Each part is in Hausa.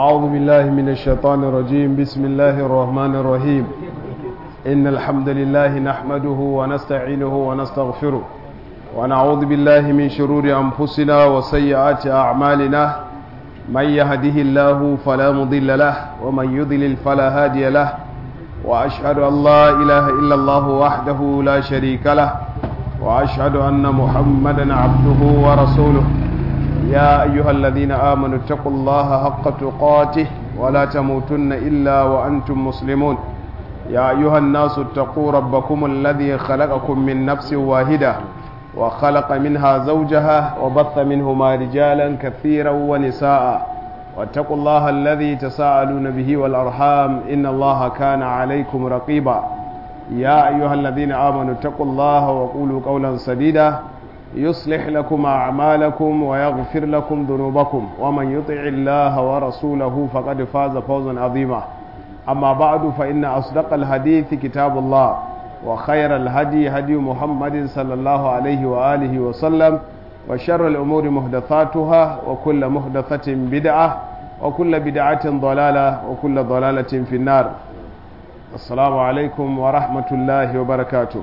أعوذ بالله من الشيطان الرجيم بسم الله الرحمن الرحيم إن الحمد لله نحمده ونستعينه ونستغفره ونعوذ بالله من شرور أنفسنا وسيئات أعمالنا من يهده الله فلا مضل له ومن يضلل فلا هادي له وأشهد أن لا إله إلا الله وحده لا شريك له وأشهد أن محمدا عبده ورسوله يا أيها الذين آمنوا اتقوا الله حق تقاته ولا تموتن إلا وأنتم مسلمون يا أيها الناس اتقوا ربكم الذي خلقكم من نفس واحدة وخلق منها زوجها وبث منهما رجالا كثيرا ونساء واتقوا الله الذي تساءلون به والأرحام إن الله كان عليكم رقيبا يا أيها الذين آمنوا اتقوا الله وقولوا قولا سديدا يصلح لكم أعمالكم ويغفر لكم ذنوبكم ومن يطع الله ورسوله فقد فاز فوزا عظيما أما بعد فإن أصدق الحديث كتاب الله وخير الهدي هدي محمد صلى الله عليه وآله وسلم وشر الأمور محدثاتها وكل محدثة بدعة وكل بدعة ضلالة وكل ضلالة في النار السلام عليكم ورحمة الله وبركاته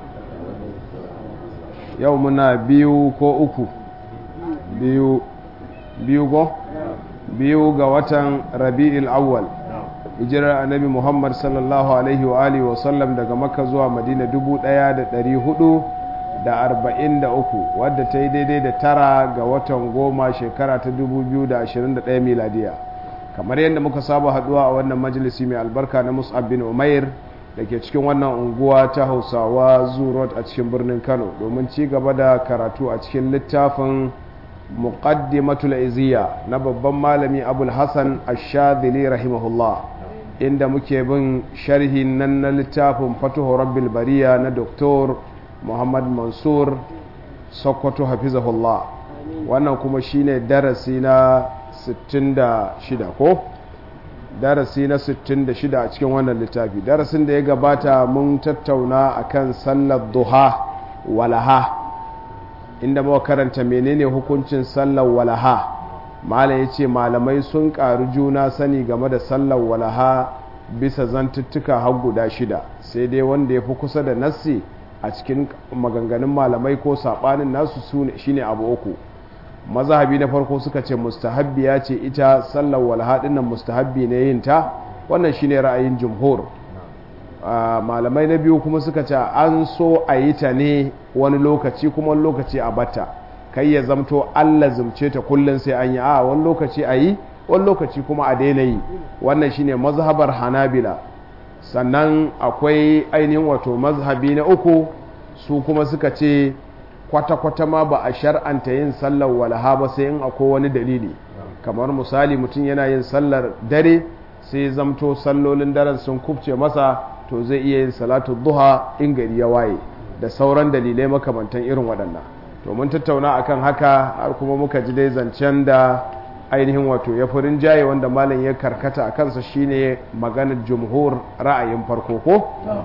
yau muna biyu ko uku biyu biyu go biyu ga watan rabi'il awwal hijirar annabi muhammad sallallahu alaihi wa alihi wa sallam daga makka zuwa madina dubu daya da dari hudu da arba'in da uku wadda ta yi daidai da tara ga watan goma shekara ta dubu biyu da ashirin da ɗaya miladiya kamar yadda muka saba haduwa a wannan majalisi mai albarka na mus'ab bin umair da ke cikin wannan unguwa ta hausawa zurot a cikin birnin kano domin ci gaba da karatu a cikin littafin muqaddimatul iziya na babban malami abul hassan ashadili rahimahullah inda muke bin sharhi nan na littafin fatuhu rabbil bariya na doktor muhammad mansur sokoto hafizahullah wannan kuma shine darasi na 66 ko darasi na 66 a cikin wannan littafi darasin da ya gabata mun tattauna akan sallar duha walaha inda muka karanta menene hukuncin sallar walaha malam ya ce malamai sun ƙaru juna sani game da sallar walaha bisa zantuttuka har guda shida sai dai wanda ya fi kusa da nassi a cikin maganganun malamai ko saɓanin nasu shine abu uku mazhabi na farko suka ce mustahabbi ya ce ita sallar walha nan mustahabbi ne yin ta wannan shine ra'ayin jumhur malamai na biyu kuma suka ce an so a yi ta ne wani lokaci kuma wani lokaci a batta kai ya zamto Allah zumce ta kullum sai an yi a wani lokaci a yi wani lokaci kuma a daina yi wannan shine mazhabar hanabila sannan akwai ainihin wato mazhabi na uku su kuma suka ce kwata-kwata ma ba a shar'anta yin sallar walaha ba sai in akwai wani dalili kamar misali mutum yana yin sallar dare sai zamto sallolin daren sun kubce masa to zai iya yin salatu duha in gari ya waye da sauran dalilai makamantan irin waɗannan to mun tattauna akan haka har kuma muka ji dai zancen da ainihin wato ya furin jaye wanda malam ya karkata a kansa shine maganar jumhur ra'ayin farko ko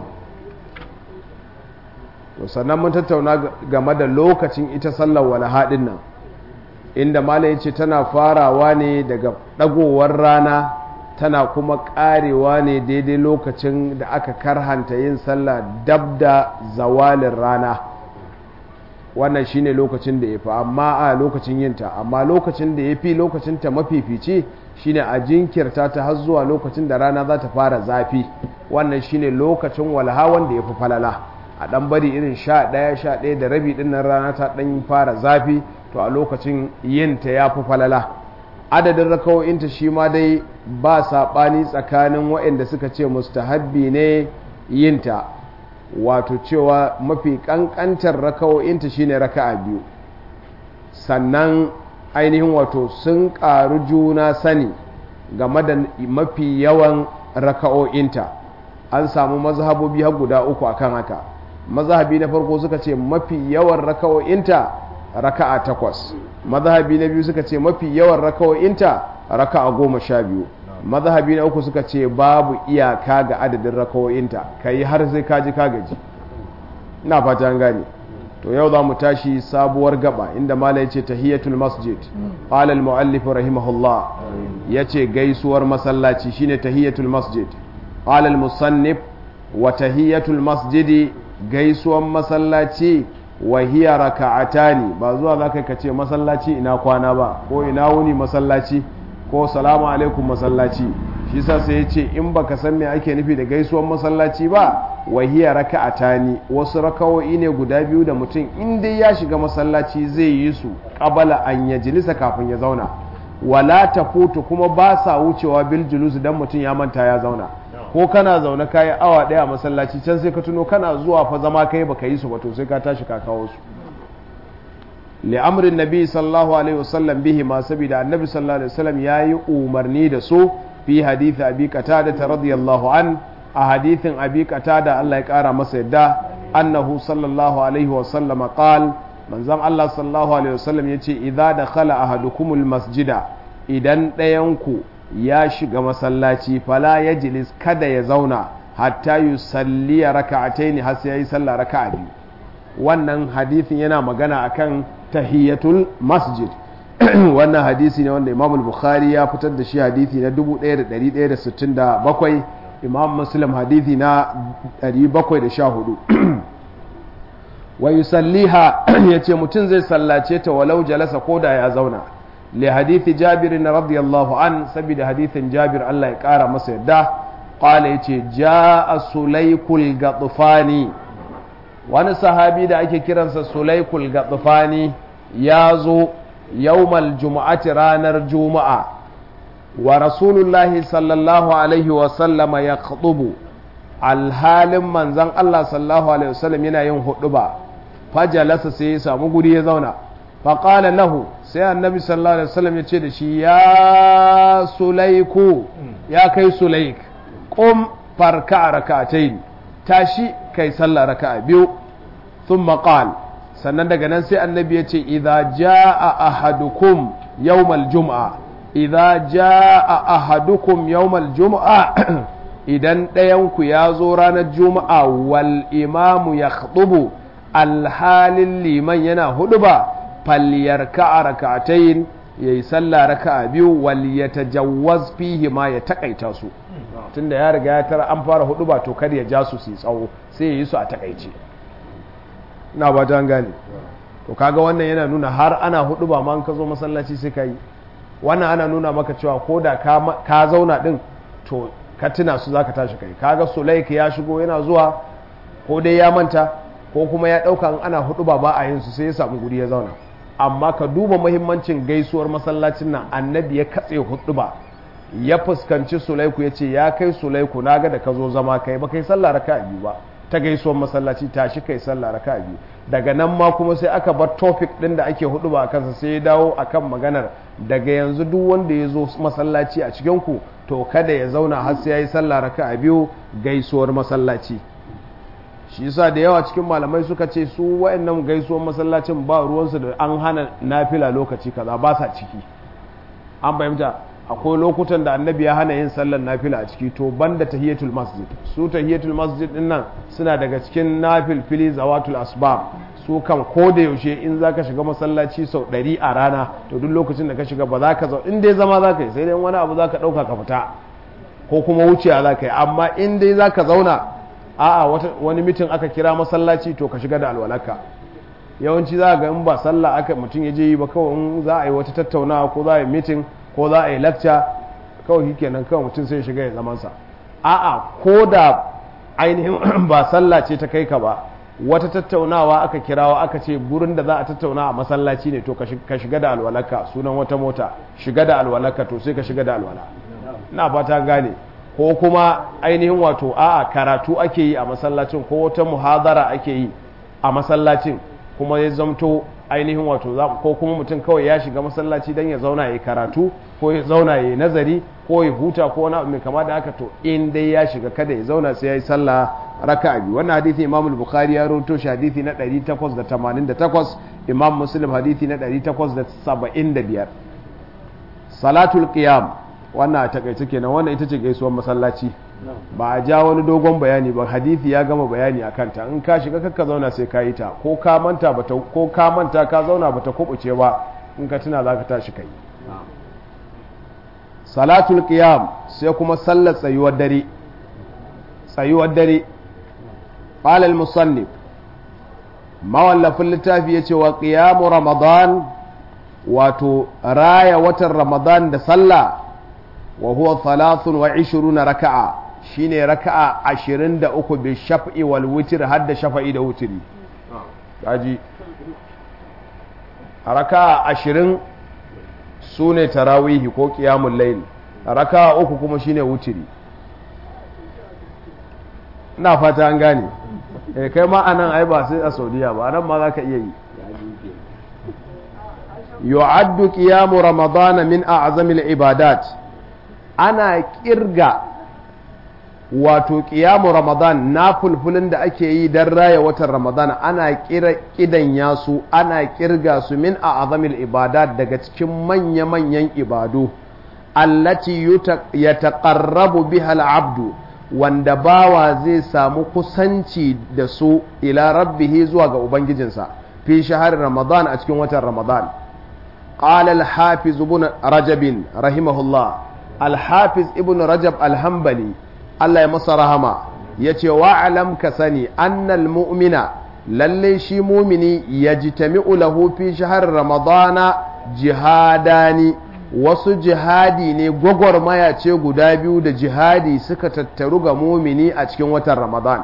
to sannan mun tattauna game da lokacin ita sallar walaha din nan inda malam ya ce tana farawa ne daga ɗagowar rana tana kuma ƙarewa ne daidai lokacin da aka karhanta yin sallah dab da zawalin rana wannan shine lokacin da ya fi amma a lokacin yinta amma lokacin da ya fi lokacin ta mafifici shine a jinkirta ta har zuwa lokacin da rana za ta fara zafi wannan shine lokacin walaha wanda ya fi falala a ɗan bari irin sha ɗaya sha ɗaya da rabi ɗin nan rana ta ɗan fara zafi to a lokacin yinta ya fi falala adadin rakawo'inta shi ma dai ba saɓani tsakanin waɗanda suka ce mustahabbi ne yinta wato cewa mafi ƙanƙantar rakawo'inta shine raka'a biyu sannan ainihin wato sun ƙaru juna sani game da mafi yawan raka'o'inta an samu mazhabobi har guda uku akan haka mazhabi na farko suka ce mafi yawan raka'o'inta raka'a takwas mazhabi na biyu suka ce mafi yawan raka'o'inta raka'a goma sha biyu mazhabi na uku suka ce babu iyaka ga adadin raka'o'inta ka yi har sai kaji ka gaji ina fata an gane to yau za mu tashi sabuwar gaba inda mala ya ce tahiyatul masjid qala al muallif rahimahullah yace gaisuwar masallaci shine tahiyatul masjid qala al musannif wa tahiyatul masjidi gaisuwar masallaci wa hiya raka'atani ba zuwa zaka ka ce masallaci ina kwana ba ko ina wuni masallaci ko salamu alaikum masallaci shi sa sai ya ce in baka san me ake nufi da gaisuwar masallaci ba wahiya raka'atani wasu rakawo'i ne guda biyu da mutum in dai ya shiga masallaci zai yi su qabala an yajlisa kafin ya zauna wala tafutu kuma ba sa wucewa bil julus dan mutum ya manta ya zauna ko kana zaune kayi awa daya a masallaci can sai ka tuno kana zuwa fa zama kai baka yi su ba to sai ka tashi ka kawo su li'amrin nabi sallallahu alaihi wasallam bihi ma saboda annabi sallallahu alaihi wasallam yayi umarni da su fi hadith abi qatada radiyallahu an a hadithin abi qatada Allah ya kara masa yadda annahu sallallahu alaihi wasallam qal manzon Allah sallallahu alaihi wasallam yace idza dakhala ahadukumul masjida idan ɗayanku ya shiga masallaci fala yajlis kada ya zauna hatta yusalli raka'ataini har sai yayi sallah raka'a biyu wannan hadithin yana magana akan tahiyatul masjid wannan hadisi ne wanda imam bukhari ya fitar da shi hadisi na 1167 imam muslim hadisi na 714 wa yusalliha yace mutum zai sallace ta walau jalasa koda ya zauna li hadithi jabir radiyallahu an saboda hadithin jabir Allah ya kara masa yadda qala yace jaa sulaykul gatfani wani sahabi da ake kiransa sulaykul gatfani ya zo yawmal juma'ati ranar juma'a wa rasulullahi sallallahu alaihi wasallama ya khutubu alhalin manzan Allah sallallahu alaihi wasallam yana yin huduba fajalasa sai ya samu guri ya zauna faƙala lahu sai annabi sallallahu alaihi wasallam ya ce da shi ya sulaiku ya kai sulaik ƙum farka raka'atayn tashi kai sallah raka'a biyu thumma qala sannan daga nan sai annabi ya ce idha jaa ahadukum yawmal jum'a idha jaa ahadukum yawmal jum'a idan ɗayanku ya zo ranar juma'a wal imamu ya khutubu alhalin liman yana hudu ba falliyar ka'a raka'atayin ya yi sallah raka'a biyu wal ya tajawwaz fihi ma ya takaita su tunda ya riga ya tara an fara hudu ba to kar ya ja su su yi tsawo sai ya yi su a takaice na ba ta gane to kaga wannan yana nuna har ana hudu ba ma ka zo masallaci sai ka yi wannan ana nuna maka cewa ko da ka zauna din to ka tuna su zaka tashi kai kaga sulaik ya shigo yana zuwa ko dai ya manta ko kuma ya dauka in ana hudu ba ba a yin su sai ya samu guri ya zauna amma ka duba muhimmancin gaisuwar masallacin nan annabi ya katse hudu ba ya fuskanci sulaiku ya ce ya kai sulaiku na ga da ka zo zama kai ba kai sallah raka biyu ba ta gaisuwar masallaci tashi kai sallah raka biyu daga nan ma kuma sai aka bar topic din da ake hudu ba a kansa sai ya dawo akan maganar daga yanzu duk wanda ya zo masallaci a cikin ku to kada ya zauna har sai ya yi sallah raka a biyu gaisuwar masallaci shi yasa da yawa cikin malamai suka ce su wayannan gaisuwar masallacin ba ruwansu da an hana nafila lokaci kaza ba sa ciki an fahimta akwai lokutan da annabi ya hana yin sallar nafila a ciki to banda tahiyatul masjid su tahiyatul masjid din nan suna daga cikin nafil fili zawatul asbab su kan ko da yaushe in za ka shiga masallaci sau ɗari a rana to duk lokacin da ka shiga ba za ka zau in dai zama za ka yi sai dai wani abu za ka ɗauka ka fita ko kuma wuciya za ka yi amma in dai za ka zauna a'a wani mitin aka kira masallaci to ka shiga da alwalaka yawanci za ga in ba sallah aka mutum ya je yi ba kawai in za a yi wata tattaunawa ko za a yi mitin ko za a yi lacca kawai kenan kawai mutum sai shiga ya zamansa a'a ko da ainihin ba sallah ce ta kai ka ba wata tattaunawa aka kirawa aka ce gurin da za a tattauna a masallaci ne to ka shiga da alwalaka sunan wata mota shiga da alwalaka to sai ka shiga da alwala ina fata gane ko kuma ainihin wato a'a karatu ake yi a masallacin ko wata muhadara ake yi a masallacin kuma ya zamto ainihin wato ko kuma mutum kawai ya shiga masallaci don ya zauna ya karatu ko ya zauna ya nazari ko ya huta ko wani abu mai kama da haka to in dai ya shiga kada ya zauna sai ya yi sallah raka biyu wannan hadithi imam bukhari ya rawaito shi hadithi na 888 imam muslim hadithi na 875 salatul qiyam wannan a takaice kenan wannan ita ce gaisuwar masallaci ba a ja wani dogon bayani ba hadithi ya gama bayani a kanta in ka shiga kakka zauna sai ka yi ta ko ka manta ko ka manta ka zauna bata kubuce ba in ka tuna za ka tashi kai salatul qiyam sai kuma sallar tsayuwar dare tsayuwar dare qala al-musannif mawallafin littafi yace wa qiyamu ramadan wato raya watan ramadan da sallah wa huwa thalathun wa ishiruna raka'a shine raka'a ashirin da uku bi shaf'i wal witr har da shafa'i da wutiri kaji raka'a ashirin su ne tarawihi ko qiyamul layl raka'a uku kuma shine wutiri ina fata an gane eh kai ma anan ai ba sai a saudiya ba anan ma za ka iya yi yu'addu qiyamu ramadana min a'zamil ibadat ana kirga wato qiyamu ramadan na fulfulin da ake yi dan raya watan ramadan ana kira kidan yasu ana kirga su min a'zamil ibadat daga cikin manya-manyan ibadu allati yataqarrabu biha al-abdu wanda bawa zai samu kusanci da su ila rabbihi zuwa ga ubangijinsa fi shahar ramadan a cikin watan ramadan قال الحافظ ابن رجب رحمه الله الحافظ ابن رجب الحنبلي الله يمسى رحمه yace wa'alam ka sani annal mu'mina lalle shi mumini yajtami'u lahu fi shahr ramadana jihadani wasu jihadi ne gwagwarmaya ce guda biyu da jihadi suka tattaru ga mumini a cikin watan ramadan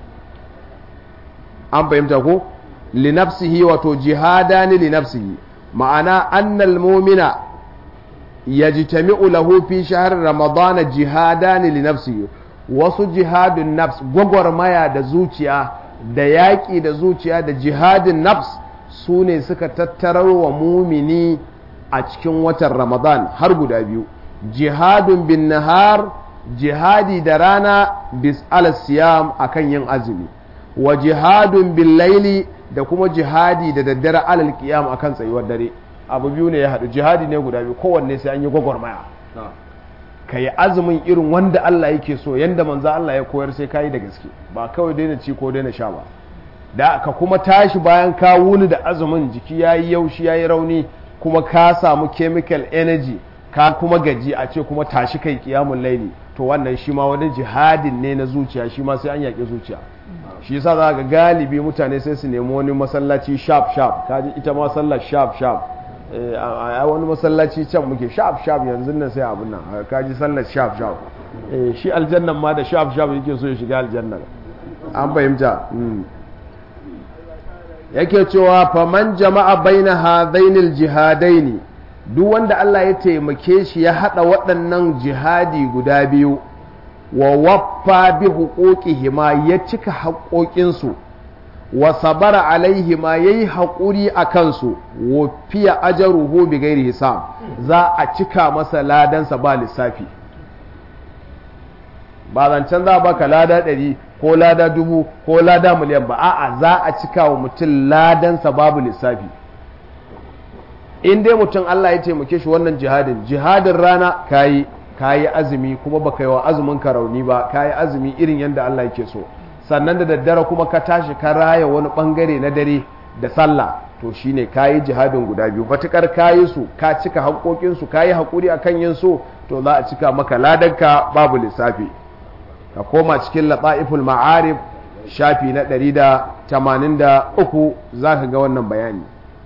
an fahimta ko linafsihi wato jihadani linafsihi ma'ana annal mumina yajtami'u lahu fi shahr ramadan jihadani li nafsihi wasu jihadun nafs gwagwarmaya da zuciya da yaƙi da zuciya da jihadin nafs su ne suka tattarar wa mumini a cikin watan ramadan har guda biyu jihadun bin nahar jihadi da rana bis al-siyam akan yin azumi wa jihadun bin laili da kuma jihadi da daddare alal kiyam akan tsayuwar dare abu biyu ne ya haɗu jihadi ne guda biyu kowanne sai an yi gwagwarmaya ka yi azumin irin wanda Allah yake so yanda manzo Allah ya koyar sai ka yi da gaske ba kawai daina ci ko daina sha ba da ka kuma tashi bayan ka wuni da azumin jiki ya yi yaushi ya yi rauni kuma ka samu chemical energy ka kuma gaji a ce kuma tashi kai kiyamun laili to wannan shi ma wani jihadin ne na zuciya shi ma sai an yaƙi zuciya shi yasa za ga galibi mutane sai su nemi wani masallaci sharp sharp kaji ita ma sallar sharp sharp a wani masallaci can muke sharp sharp yanzu nan sai abun nan kaji sallar sharp sharp shi aljannan ma da sharp sharp yake so ya shiga aljannan an fahimta yake cewa faman jama'a baina hadainil jihadaini duk wanda Allah ya taimake shi ya hada waɗannan jihadi guda biyu wa waffa bi huquqihima ya cika haƙoƙinsu wa sabara alaihima yayi haƙuri a kansu wa fiya ajruhu bi ghairi hisab za a cika masa ladansa ba lissafi ba zancen za a baka lada ɗari ko lada dubu ko lada miliyan ba a'a za a cika wa mutum ladansa babu lissafi in dai mutum Allah ya taimake shi wannan jihadin jihadin rana kayi kayi azumi kuma baka yi wa azumin ka rauni ba kayi azumi irin yadda Allah yake so sannan da daddare kuma ka tashi ka raya wani bangare na dare da sallah to shine kayi jihadin guda biyu matukar kayi su ka cika haƙoƙin su kayi haƙuri akan yin so to za a cika maka ladanka babu lissafi ka koma cikin lata'iful ma'arif shafi na 183 za ka ga wannan bayani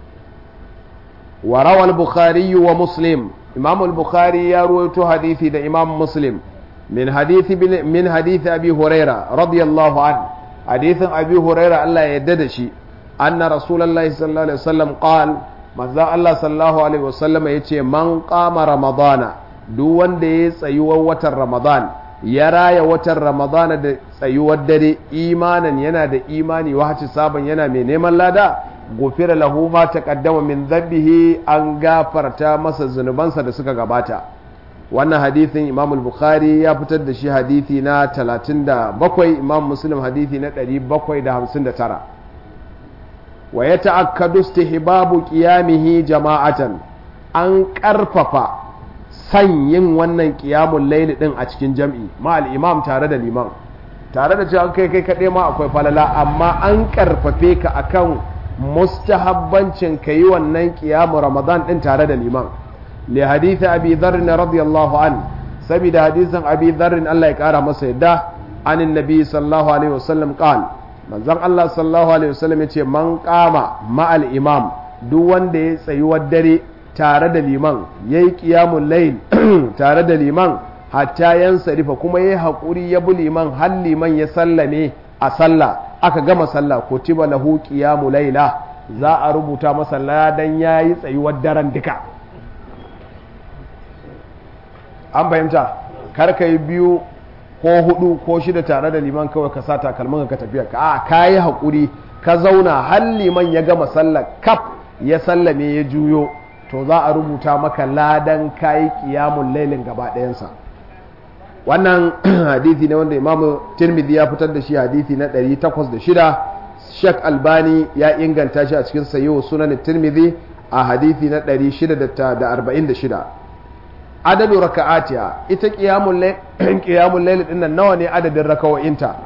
wa rawal bukhari wa muslim imam al-bukhari ya ruwaito hadisi da imam muslim min hadithi min hadithi abi huraira radiyallahu an hadithin abi huraira Allah ya yarda da shi anna rasulullahi sallallahu alaihi wasallam qal manzo Allah sallallahu alaihi wasallam yace man qama ramadana duk wanda ya tsayuwar watan ramadan ya raya watan ramadana da tsayuwar dare imanan yana da imani wahaci sabon yana mai neman lada gofira lahu ma taqaddama min dhanbihi an gafarta masa zunubansa da suka gabata wannan hadithin imam al-bukhari ya fitar da shi hadithi na 37 imam muslim hadithi na 759 wa ya ta'akkadu istihbabu qiyamihi jama'atan an karfafa san yin wannan ƙiyamun laili ɗin a cikin jam'i ma al'imam tare da liman tare da cewa kai kai kaɗai ma akwai falala amma an ƙarfafe ka akan mustahabbancin ka yi wannan ƙiyamun ramadan ɗin tare da liman li hadithi abi dharrin radiyallahu an saboda hadisin abi dharrin Allah ya ƙara masa yadda anin nabi sallallahu alaihi wasallam qal manzon Allah sallallahu alaihi wasallam ya ce man qama ma'al imam duk wanda ya tsayuwar dare tare da liman ya yi ƙiyamun layin tare da liman hatta yan sarifa kuma ya yi haƙuri ya bi liman har liman ya sallame a sallah aka gama sallah ko tiba lahu ƙiyamu laila za a rubuta masa ladan ya yi tsayuwar daren duka an fahimta kar ka yi biyu ko hudu ko shida tare da liman kawai ka sa takalmin ka tafiya ka a ka yi haƙuri ka zauna har liman ya gama sallah kaf ya sallame ya juyo to za a rubuta maka ladan kayi kiyamun lailin gaba ɗayansa wannan hadithi ne wanda imamu tirmidhi ya fitar da shi hadithi na 806 shek albani ya inganta shi a cikin sayo sunan tirmidhi a hadithi na 646 adadu raka'atiha ita kiyamun lailin dinnan nawa ne adadin raka'o'inta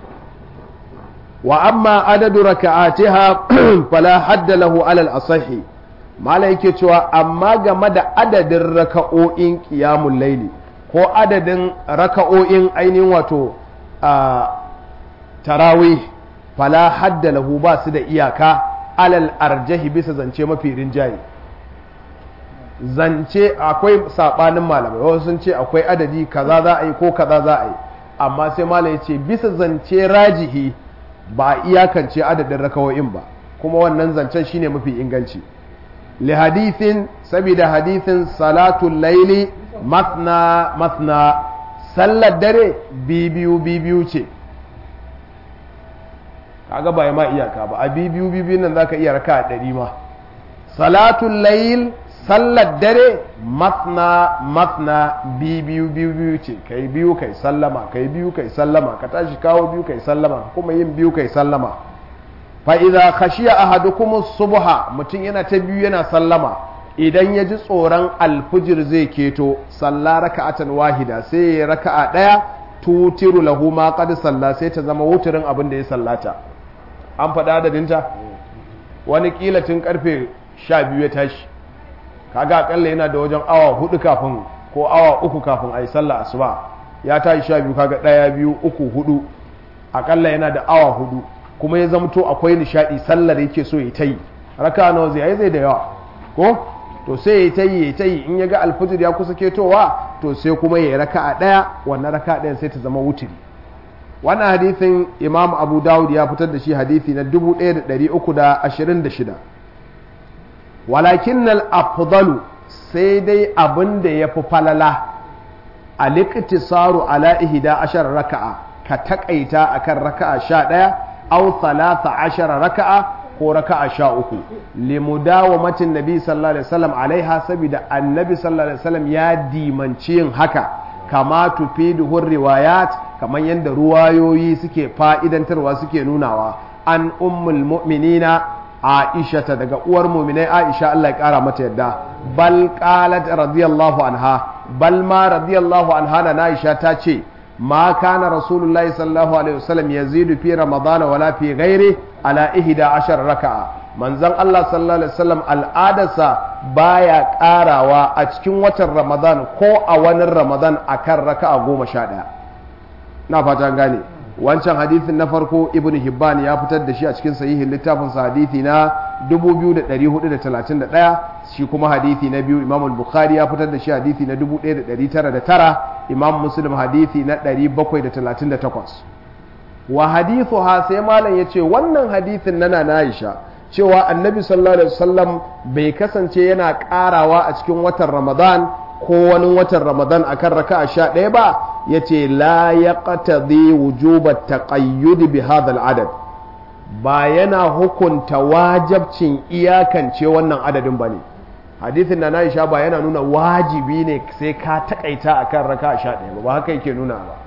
wa amma adadu raka'atiha fala hadda lahu alal asahi mala yake cewa amma game da adadin raka'o'in ƙiyamun laili ko adadin raka'o'in ainihin wato a tarawi fala hadda lahu ba su da iyaka alal arjahi bisa zance mafi rinjaye zance akwai saɓanin malamai wasu sun ce akwai adadi kaza za a yi ko kaza za a yi amma sai malam ya ce bisa zance rajihi ba a iyakance adadin raka'o'in ba kuma wannan zancen shine mafi inganci lihadithin saboda hadithin salatul laili masna masna sallar dare bibiyu bibiyu ce kaga ba ma iyaka ba a bibiyu bibiyu nan zaka iya raka a ɗari ma salatul lail sallar dare masna masna bibiyu bibiyu ce kai biyu kai sallama kai biyu kai sallama ka tashi kawo biyu kai sallama kuma yin biyu kai sallama fa'iza khashiya ahadukum subha mutum yana ta biyu yana sallama idan ya ji tsoron alfijir zai keto salla raka'atan wahida sai ya raka'a ɗaya tutiru lahu ma qad salla sai ta zama wuturin abin da ya sallata an faɗa adadinta wani kila tun karfe sha biyu ya tashi kaga akalla yana da wajen awa hudu kafin ko awa uku kafin a yi sallah asuba ya tashi sha biyu kaga ɗaya biyu uku hudu akalla yana da awa hudu kuma ya zamto akwai nishadi sallar yake so ya ta yi raka nawa zai zai da yawa ko to sai ya ta yi ya ta yi in ya ga alfijir ya kusa ketowa to sai kuma ya raka a ɗaya wannan raka ɗayan sai ta zama wutiri wannan hadithin imam abu dawud ya fitar da shi hadithi na 1326 walakin nal afdalu sai dai abin da ya fi falala a liktisaru ala ihda ashar raka'a ka takaita akan raka'a sha ɗaya aw thalatha ashara raka'a ko raka'a sha uku limudawamatin nabi sallallahu alaihi wasallam alaiha saboda annabi sallallahu alaihi wasallam ya dimanci yin haka kama tufiduhu riwayat kamar yadda ruwayoyi suke fa'idantarwa suke nunawa an ummul mu'minina aisha ta daga uwar mu'minai aisha Allah ya kara mata yadda bal qalat radiyallahu anha bal ma radiyallahu anha na aisha ta ce ما كان رسول الله صلى الله عليه وسلم يزيد في رمضان ولا في غيره على إحدى عشر ركعة من زن الله صلى الله عليه وسلم العادسة بايا قاراوا أتكين وتر رمضان كو أوان رمضان أكر ركعة قوم شادا نافتا غاني wancan hadithin na farko ibn hibban ya fitar da shi a cikin sahihin littafin sa hadithi na 2431 shi kuma hadithi na biyu imam al-bukhari ya fitar da shi hadithi na 1909 imam muslim hadithi na 738 wa hadithu ha sai malam yace wannan hadithin nana na Aisha cewa annabi sallallahu alaihi wasallam bai kasance yana karawa a cikin watan ramadan ko wani watan ramadan akan raka'a sha ɗaya ba ya ce la ya ƙatadi wujubar taƙayyudi bi hadal adad ba yana hukunta wajabcin iyakance wannan adadin ba ne hadithin na Aisha ba yana nuna wajibi ne sai ka taƙaita akan raka'a sha ɗaya ba ba haka yake nuna ba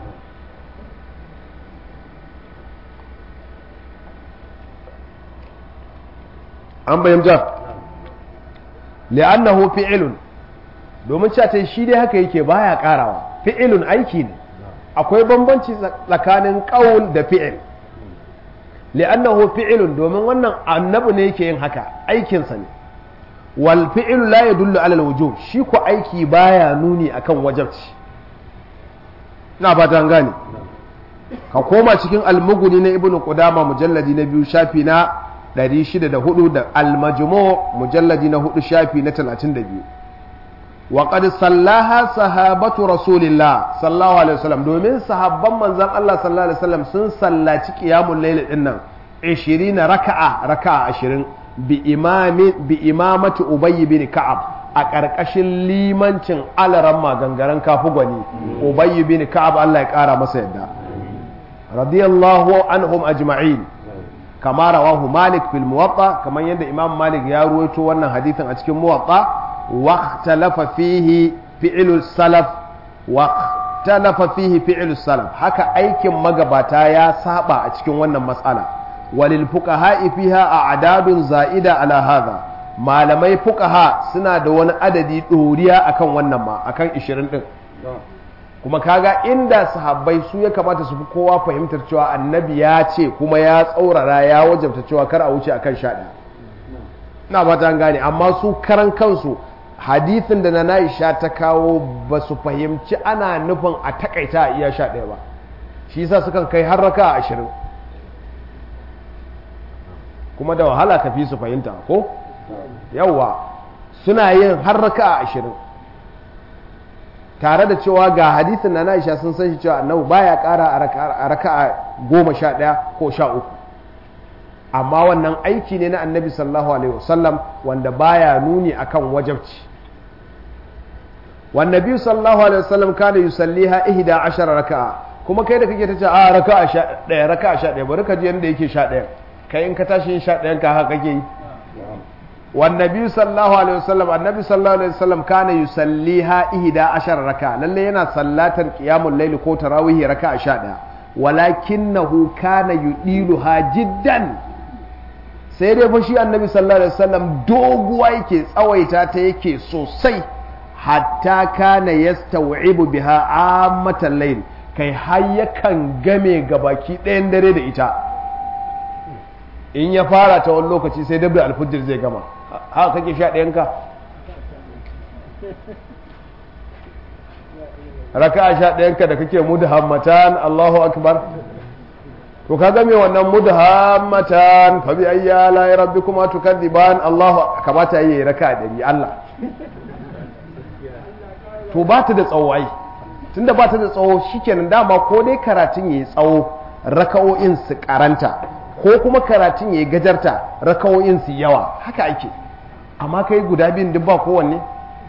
an bayyanta li'annahu fi'ilun domin cewa ta shi dai haka yake baya karawa fi'ilun aiki ne akwai bambanci tsakanin qaul da fi'il li'annahu fi'ilun domin wannan annabi ne yake yin haka aikinsa ne wal fi'lu la yadullu ala al-wujub shi ko aiki baya nuni akan wajabci ina ba ta gane ka koma cikin almuguni na ibnu qudama mujalladi na biyu shafi na 604 da almajmu mujalladi na 4 shafi na 32 wa qad sallaha sahabatu rasulillah sallallahu alaihi wasallam domin sahabban manzon Allah sallallahu alaihi wasallam sun sallaci qiyamul layl din nan 20 raka'a raka'a 20 bi imami bi imamati ubay bin ka'ab a ƙarƙashin limancin alaran magangaren kafu gwani ubay bin ka'ab Allah ya ƙara masa yadda radiyallahu anhum ajma'in kama rawahu malik fil muwatta kamar yadda imam malik ya ruwaito wannan hadithin a cikin muwatta wa ikhtalafa fihi fi'lu salaf wa ikhtalafa fihi fi'lu salaf haka aikin magabata ya saba a cikin wannan matsala walil fuqaha fiha a'dadun za'ida ala hadha malamai fuqaha suna da wani adadi doriya akan wannan ma akan 20 din kuma kaga inda sahabbai su ya kamata su fi kowa fahimtar cewa annabi ya ce kuma ya tsaurara ya wajabta cewa kar a wuce akan sha ɗaya na ba ta gane amma su karan kansu hadithin da na Aisha ta kawo ba su fahimci ana nufin a takaita a iya sha ɗaya ba shi yasa sukan kai har raka a ashirin kuma da wahala ka fi su fahimta ko yawwa suna yin har raka a ashirin tare da cewa ga hadisin na Aisha sun san shi cewa annabi baya ƙara a raka'a goma sha ɗaya ko sha uku amma wannan aiki ne na annabi sallallahu alaihi wasallam wanda baya nuni akan wajabci wan nabi sallallahu alaihi wasallam kana yusalliha ihda ashara raka'a kuma kai da kake ta ce a raka'a sha ɗaya raka'a sha ɗaya bari ka ji yanda yake sha ɗaya kai in ka tashi yin sha ɗayan ka haka kake yi والنبي صلى الله عليه وسلم النبي صلى الله عليه وسلم كان يصليها إحدى عشر ركعة للي ينا صلاة قيام الليل كو تراويه ركعة شادة ولكنه كان يطيلها جدا sai dai fashi annabi sallallahu alaihi wasallam doguwa yake tsawaita ta yake sosai hatta kana yastawibu biha ammatan layl kai har yakan game gabaki ɗayan dare da ita in ya fara ta wani lokaci sai dabda alfujir zai gama haka kake sha ɗayanka raka a sha ɗayanka da kake mudhammatan Allahu akbar to ka game wannan mudhammatan fa bi ayya la rabbikuma tukadziban Allahu kamata yayi raka a ɗari Allah to ba ta da tsawo ai tunda ba ta da tsawo shikenan dama ko dai karatun yayi tsawo raka'o'in su karanta ko kuma karatun ya gajarta rakawoyin su yawa haka ake amma kai guda biyun duk ba kowanne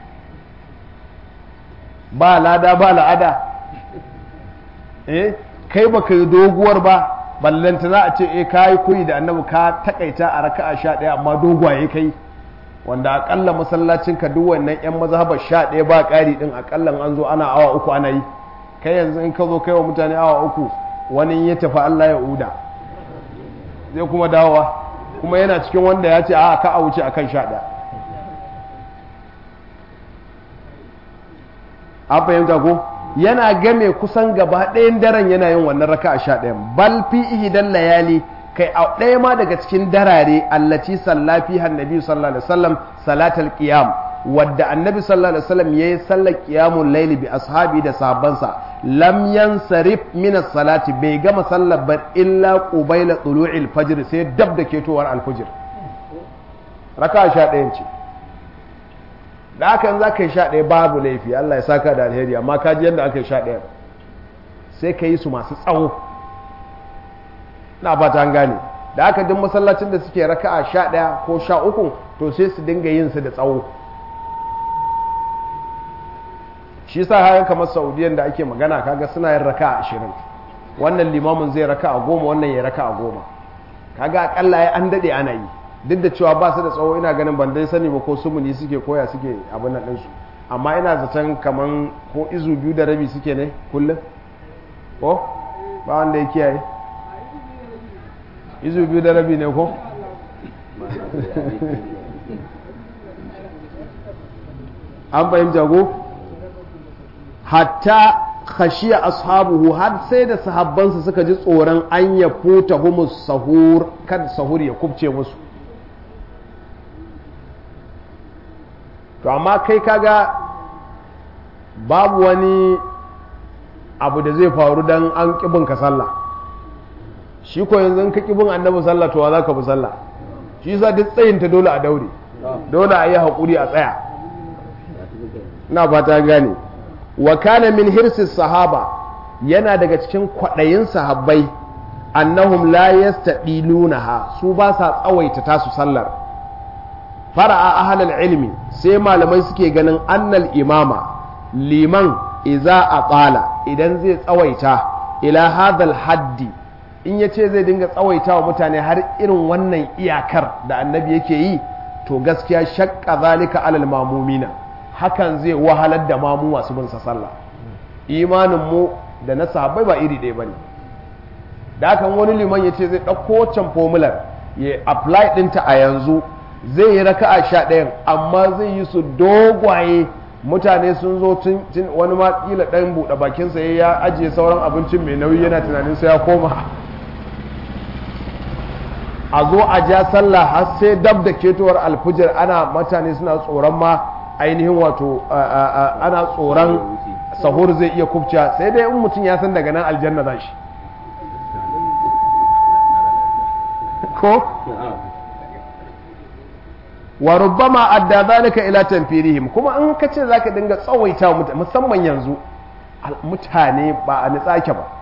ba lada ba la'ada eh kai ba kai doguwar ba ballanta za a ce eh ka yi koyi da annabi ka takaita a raka'a sha ɗaya amma dogwaye kai wanda akalla masallacin ka duk wannan yan mazhabar sha ɗaya ba ƙari ɗin akalla an zo ana awa uku ana yi kai yanzu in ka zo kai wa mutane awa uku wani ya tafi Allah ya uda zai kuma dawowa kuma yana cikin wanda ya ce a ka a wuce akan sha ɗaya an fahimta ko yana game kusan gaba ɗayan daren yana yin wannan raka a sha ɗayan bal fi ihidan layali kai a ɗaya ma daga cikin darare allaci sallafi hannabi sallallahu alaihi wasallam salatal qiyam wadda annabi sallallahu alaihi wasallam yayi sallar qiyamul layli bi ashabi da sahabbansa lam yansarif min as-salati bai gama sallar ba illa qubayla tulu'il fajr sai dab da ketowar al-fajr raka sha ɗayan ce da haka za ka yi sha ɗaya babu laifi Allah ya saka da alheri amma ka ji yadda aka yi sha ɗaya sai ka yi su masu tsawo na ba ta gane da haka duk masallacin da suke raka'a sha ɗaya ko sha uku to sai su dinga yin su da tsawo shi sa haka kamar saudiyan da ake magana kaga suna yin raka'a ashirin wannan limamin zai raka'a goma wannan ya raka'a goma kaga akalla ya an daɗe ana yi duk da cewa ba su da tsawo ina ganin ban dai sani ba ko sumuni suke koya suke abin nan ɗinsu amma ina zaton kaman ko izu biyu da rabi suke ne kullum ko ba wanda ya kiyaye izu biyu da rabi ne ko an fahimta ko hatta khashiya ashabuhu har sai da sahabbansa suka ji tsoron an ya futa humus sahur kad sahur ya kubce musu to amma kai kaga babu wani abu da zai faru dan an kibin ka sallah shi ko yanzu ka kibin annabi sallah to wa za ka bi sallah shi yasa duk tsayinta dole a daure dole a yi haƙuri a tsaya na fata gane wa kana min hirsis sahaba yana daga cikin kwaɗayin sahabbai annahum la yastadilunaha su ba sa tsawaita tasu sallar fara'a ahlal ilmi sai malamai suke ganin annal imama liman iza a tsala idan zai tsawaita ila hadal haddi in ya ce zai dinga tsawaita wa mutane har irin wannan iyakar da annabi yake yi to gaskiya shakka zalika alal mamumina hakan zai wahalar da mamu masu bin sallah imanin mu da na sahabbai ba iri ɗaya bane da hakan wani liman ya ce zai ɗauko wancan formular ya apply ɗinta a yanzu zai yi raka'a sha ɗayan amma zai yi su dogwaye mutane sun zo tun wani ma kila ɗan buɗe bakinsa ya ajiye sauran abincin mai nauyi yana tunanin sai ya koma a zo a ja sallah har sai dab da ketowar alfijir ana mutane suna tsoron ma ainihin wato ana tsoron sahur zai iya kubciya sai dai in mutum ya san daga nan aljanna za shi ko wa rubbama adda zalika ila tanfirihim kuma in ka ce zaka dinga tsawaita musamman yanzu mutane ba a nitsake ba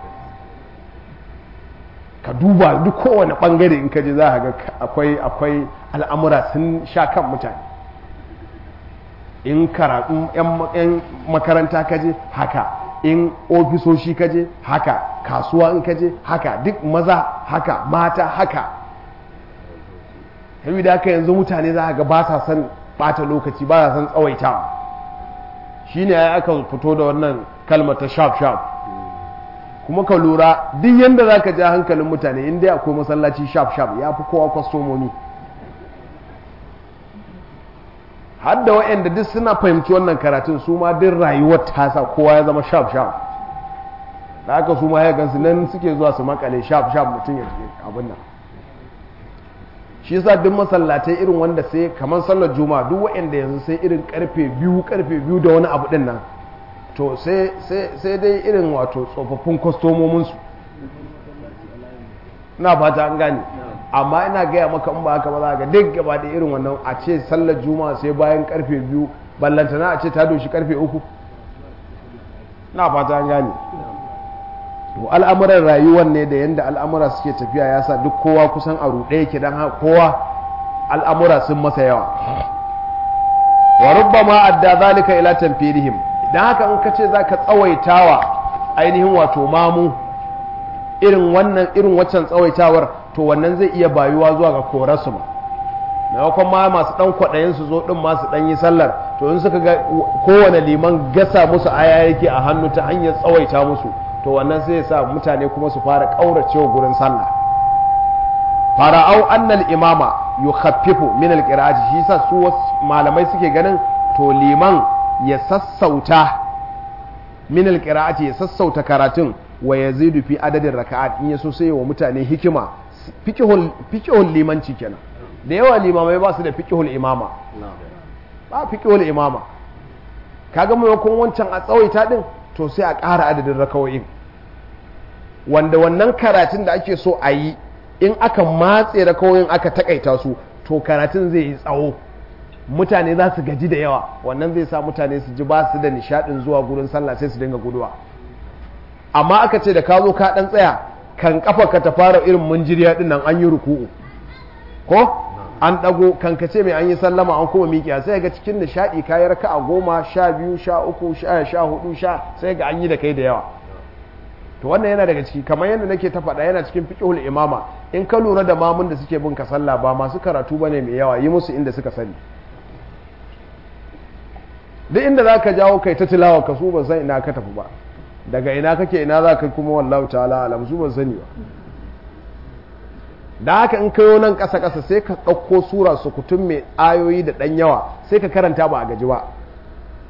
ka duba duk kowane bangare in ka je za ka ga akwai akwai al'amura sun sha kan mutane in karatu yan makaranta ka je haka in ofisoshi ka je haka kasuwa in ka je haka duk maza haka mata haka da haka yanzu mutane za ga ba sa son bata lokaci ba sa son tsawaitawa shi ne aka fito da wannan kalmar ta sharp sharp kuma ka lura duk yadda za ka ja hankalin mutane inda akwai masallaci sharp sharp ya fi kowa kwastomomi har da waɗanda duk suna fahimci wannan karatun su ma duk rayuwar tasa kowa ya zama sharp sharp da aka su ma ya gansu nan suke zuwa su makale sharp sharp mutum ya abin nan shi yasa duk masallatai irin wanda sai kamar sallar juma'a duk waɗanda yanzu sai irin karfe biyu karfe biyu da wani abu din nan to sai dai irin wato tsofaffin kwastomominsu na fata an gane amma ina gaya maka in ba haka ba za ga duk gaba da irin wannan a ce sallar juma'a sai bayan karfe biyu ballantana a ce ta doshi karfe uku na fata an gane al'amuran rayuwar ne da yadda al'amura suke tafiya ya sa duk kowa kusan a ruɗe yake don kowa al'amura sun masa yawa wa rubba ma adda zalika ila tanfirihim dan haka in ka ce za ka tsawaitawa ainihin wato mamu irin wannan irin waccan tsawaitawar to wannan zai iya bayuwa zuwa ga korarsu ma maimakon ma masu dan kwaɗayin su zo din masu dan yi sallar to in suka ga kowane liman gasa musu aya yake a hannu ta hanyar tsawaita musu to wannan sai ya sa mutane kuma su fara ƙauracewa gurin sallah fara'au annal imama yukhaffifu min alqira'ati shi sa su malamai suke ganin to liman ya sassauta min alqira'ati ya sassauta karatun wa yazidu fi adadin raka'at in yaso sai wa mutane hikima fiqhul fiqhul limanci kenan da yawa limamai ba su da fiqhul imama ba fiqhul imama kaga maimakon wancan a tsawaita din to sai a ƙara adadin rakawoyin wanda wannan karatun da ake so a yi in aka matse rakawoyin aka takaita su to karatun zai yi tsawo mutane za su gaji da yawa wannan zai sa mutane su ji ba su da nishadin zuwa gurin sallah sai su dinga guduwa amma aka ce da ka zo ka dan tsaya kan kafa ka ta fara irin munjiriya din nan an yi ruku'u ko an dago kan ka ce mai an yi sallama an kuma miƙiya sai ga cikin nishadi kayi raka'a goma sha biyu sha uku sha sha hudu sha sai ga an yi da kai da yawa to wannan yana daga ciki kamar yadda nake ta faɗa yana cikin fiqhul imama in ka lura da mamun da suke bin ka sallah ba masu karatu bane mai yawa yi musu inda suka sani duk inda za ka jawo kai ta tilawa ka su ban san ina ka tafi ba daga ina kake ina za ka kuma wallahu ta'ala alam su ban sani ba da haka in kayo nan ƙasa ƙasa sai ka ɗauko sura sukutun mai ayoyi da ɗan yawa sai ka karanta ba a gaji ba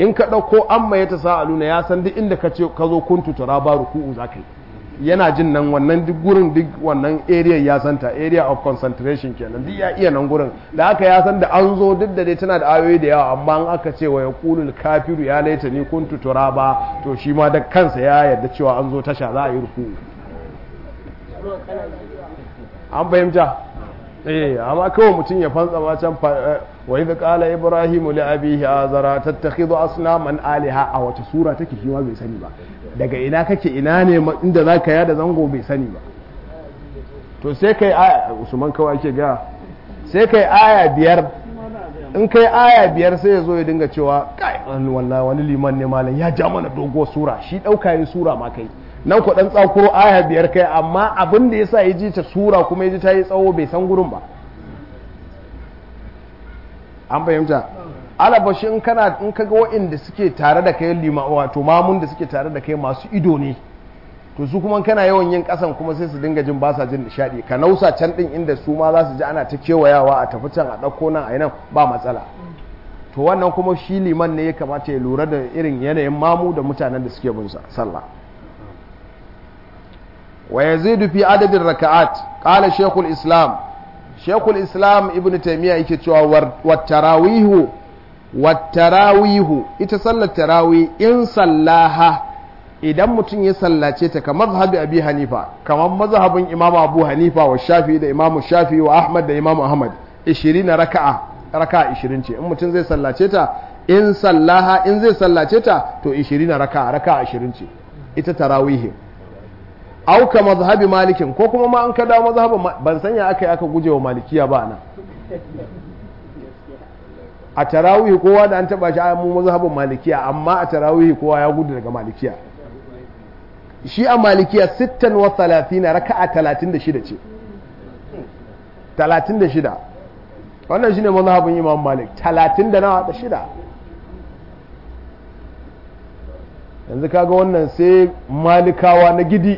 in ka ɗauko amma ya ta sa'aluna ya san duk inda ka ce ka zo kuntu turaba ruku'u za ka yi yana jin nan wannan duk gurin duk wannan area ya santa area of concentration kenan duk ya iya nan gurin da haka ya san da an zo duk da dai tana da ayoyi da yawa amma an aka ce wa yaqulul kafiru ya laita ni kuntu turaba to shi ma da kansa ya yarda cewa an zo tasha za a yi ruku'u an fahimta eh amma kawai mutum ya fantsa ma can wa idh qala ibrahimu li abihi azara tattakhidhu asnaman aliha a wata sura take shi ma bai sani ba daga ina kake ina ne inda zaka yada zango bai sani ba to sai kai aya usman kawai ake ga sai kai aya biyar in kai aya biyar sai ya zo ya dinga cewa kai wallahi wani liman ne malam ya ja mana dogo sura shi dauka yin sura ma kai nan ku dan tsakuro aya biyar kai amma abin da yasa ya ji ta sura kuma ya ji ta yi tsawo bai san gurin ba an fahimta alabashi in kana in kaga waɗanda suke tare da kai lima wato mamun da suke tare da kai masu ido ne to su kuma kana yawan yin kasan kuma sai su dinga jin ba sa jin nishadi ka nausa can din inda su ma za su ji ana ta kewayawa a tafi can a ɗauko nan a nan ba matsala to wannan kuma shi liman ne ya kamata ya lura da irin yanayin mamu da mutanen da suke bin sallah wa yazidu fi adadin raka'at qala shaykhul islam shaykhul islam ibnu taymiya yake cewa wat tarawihu wat tarawihu ita sallar tarawih in sallaha idan mutum ya sallace ta kamar mazhabi abi hanifa kamar mazhabin imamu abu hanifa wa shafi da imamu shafi wa ahmad da imamu ahmad 20 raka'a raka'a 20 ce in mutum zai sallace ta in sallaha in zai sallace ta to 20 raka'a raka'a 20 ce ita tarawih auka mazhabi malikin ko kuma ma an kada mazhabin ban sanya aka yi aka guje wa malikiya ba nan a tarawih kowa da an taba shi a mu mazhabin malikiya amma a tarawih kowa ya gudu daga malikiya shi a malikiya 36 raka'a 36 ce 36 wannan shine mazhabin imam malik 30 da nawa da shida yanzu kaga wannan sai malikawa na gidi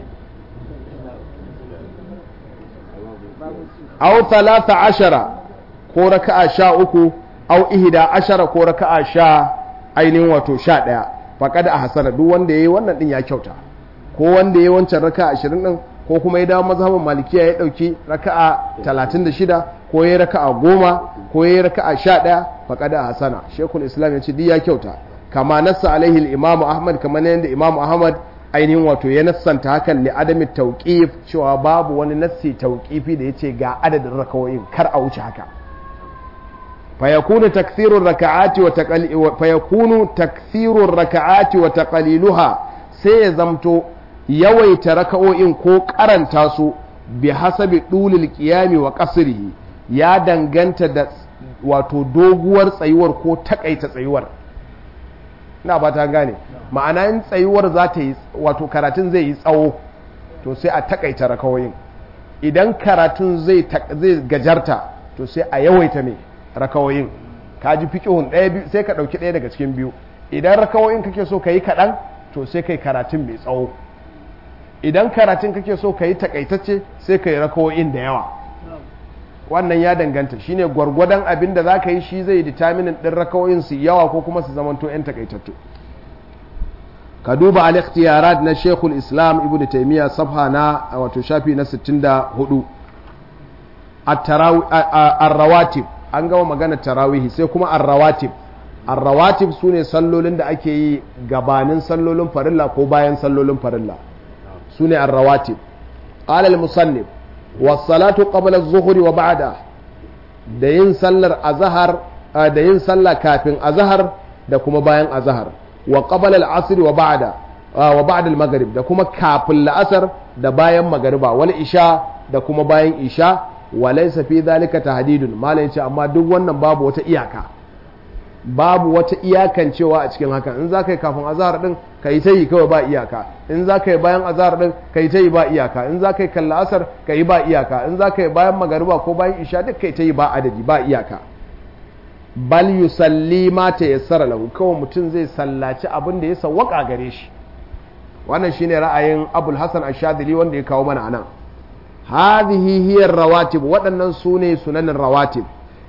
aw talata ashara ko raka'a sha uku aw ihda ashara ko raka'a sha ainihin wato sha ɗaya faƙada a hasana duk wanda ya yi wannan ɗin ya kyauta ko wanda ya yi wancan raka'a ashirin ɗin ko kuma ya dawo mazhabin malikiya ya ɗauki raka'a talatin da shida ko ya yi raka'a goma ko ya yi raka'a sha ɗaya faƙada a hasana shekul islam ya ce duk ya kyauta kama nassa alaihi imamu ahmad kamar yadda imamu ahmad ainihin wato ya nassanta hakan li adami tauqif cewa babu wani nassi tauqifi da yace ga adadin rakawoyin kar a wuce haka fayakunu takthirur raka'ati wa taqali fayakunu takthirur raka'ati wa taqaliluha sai ya zamto yawaita raka'o'in ko karanta su bi hasabi dulil qiyami wa qasrihi ya danganta da wato doguwar tsayuwar ko takaita tsayuwar ina ba ta gane ma'ana in tsayuwar za ta yi wato karatun zai yi tsawo to sai a takaita rakawoyin idan karatun zai gajarta to sai a yawaita mai rakawoyin ka ji fiƙihun ɗaya biyu sai ka ɗauki ɗaya daga cikin biyu idan rakawoyin kake so ka yi kaɗan to sai ka yi karatun mai tsawo idan karatun kake so ka yi takaitacce sai ka yi rakawoyin da yawa wannan ya danganta shine gwargwadon abin da za ka yi shi zai determinin ɗin rakawoyin su yawa ko kuma su zamanto 'yan takaitattu ka duba al-ikhtiyarat na shekul islam ibn taimiyya safha na wato shafi na 64 ar-rawatib an gama magana tarawihi sai kuma ar-rawatib ar-rawatib sune sallolin da ake yi gabanin sallolin farilla ko bayan sallolin farilla sune ar-rawatib qala al-musannif was-salatu qabla az-zuhri wa ba'da da yin sallar azhar da yin sallah kafin azhar da kuma bayan azhar wa qabla al-asr wa ba'da wa ba'da al-maghrib da kuma kafin la'asar da bayan magariba wal isha da kuma bayan isha wa laysa fi dhalika tahdidun malai ce amma duk wannan babu wata iyaka babu wata iyakan cewa a cikin haka in zaka yi kafin azhar din kai ta yi kawai ba iyaka in zaka yi bayan azhar din kai ta yi ba iyaka in zaka yi kan la'asar kai ba iyaka in zaka yi bayan magariba ko bayan isha duk kai ta yi ba adadi ba iyaka bal yusalli ma ta yassara lahu kawai mutum zai sallaci abin da ya sawwaka gare shi wannan shine ra'ayin abul hasan ash-shadili wanda ya kawo mana anan hadhihi hiya rawatib waɗannan sune sunanin rawatib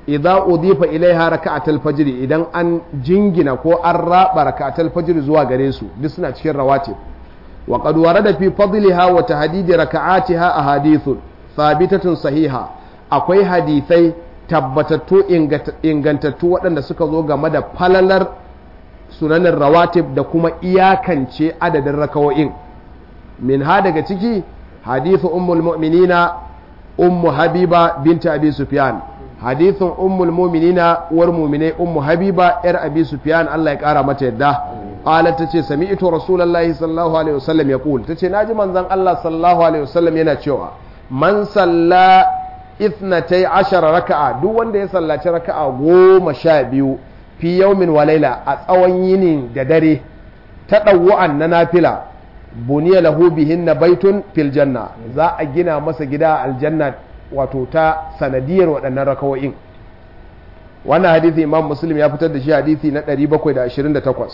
idza udifa ilaiha raka'atul fajr idan an jingina ko an raba raka'atul fajr zuwa gare su duk suna cikin rawatib wa qad warada fi fadliha wa tahdidi raka'atiha ahadithun thabitatun sahiha akwai hadithai tabbatattu ingantattu waɗanda suka zo game da falalar sunanin rawatib da kuma iyakance adadin rakawo'in min ha daga ciki hadithu ummul mu'minina ummu habiba binta abi sufyan hadithun ummul mu'minina uwar mu'minai ummu habiba yar abi sufyan Allah ya kara mata yadda qalat tace sami'tu rasulullahi sallallahu alaihi wasallam yaqul tace naji manzon Allah sallallahu alaihi wasallam yana cewa man salla ithnatai ashara raka'a duk wanda ya sallaci raka'a goma sha biyu fi yaumin wa laila a tsawon yini da dare ta ɗauwa'an na nafila buniya lahu bihinna baitun fil janna za a gina masa gida aljanna wato ta sanadiyar waɗannan rakawo'in wannan hadithi imam muslim ya fitar da shi hadithi na 728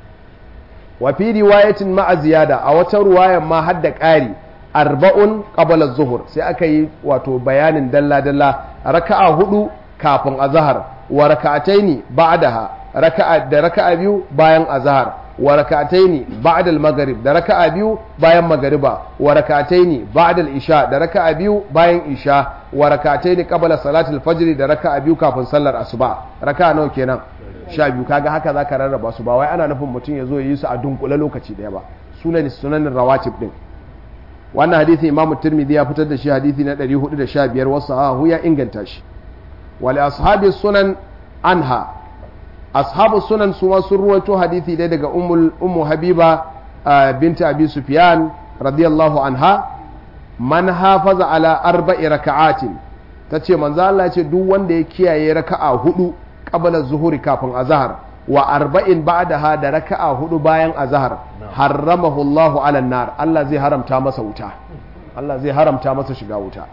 wa fi riwayatin ma'a ziyada a wata ruwayan ma hadda ƙari arba'un qabala zuhur sai aka yi wato bayanin dalla-dalla raka'a hudu kafin azhar wa raka'ataini ba'daha raka'a da raka'a biyu bayan azhar wa raka'ataini ba'da al-maghrib da raka'a biyu bayan magriba wa raka'ataini ba'da al-isha da raka'a biyu bayan isha wa raka'ataini qabla salatul fajr da raka'a biyu kafin sallar asuba raka'a nawa kenan sha biyu kaga haka zaka rarraba su ba wai ana nufin mutum ya zo ya yi su a dunkule lokaci daya ba sunan sunanin rawatib din wannan hadisi imam tirmidhi ya fitar da shi hadisi na 415 wasu sahahu ya inganta shi wal ashabi sunan anha ashabu sunan su ma sun ruwaito hadisi dai daga ummul ummu habiba binta abi sufyan radiyallahu anha man hafaza ala arba'i raka'atin tace manzo Allah ya ce duk wanda ya kiyaye raka'a hudu qabla zuhuri kafin azhar wa arba'in ba'daha da raka'a hudu bayan azhar harramahu Allahu ala nar Allah zai haramta masa wuta Allah zai haramta masa shiga wuta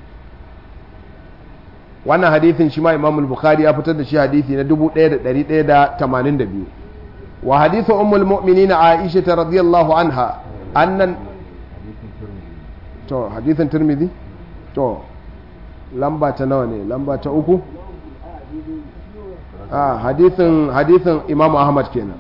wannan hadithin shi ma Imam al-Bukhari ya fitar da shi hadithi na 1182 wa hadithu ummul mu'minin Aisha radhiyallahu anha annan to hadithin Tirmidhi to lamba ta nawa ne lamba ta uku a hadithin hadithin Imam Ahmad kenan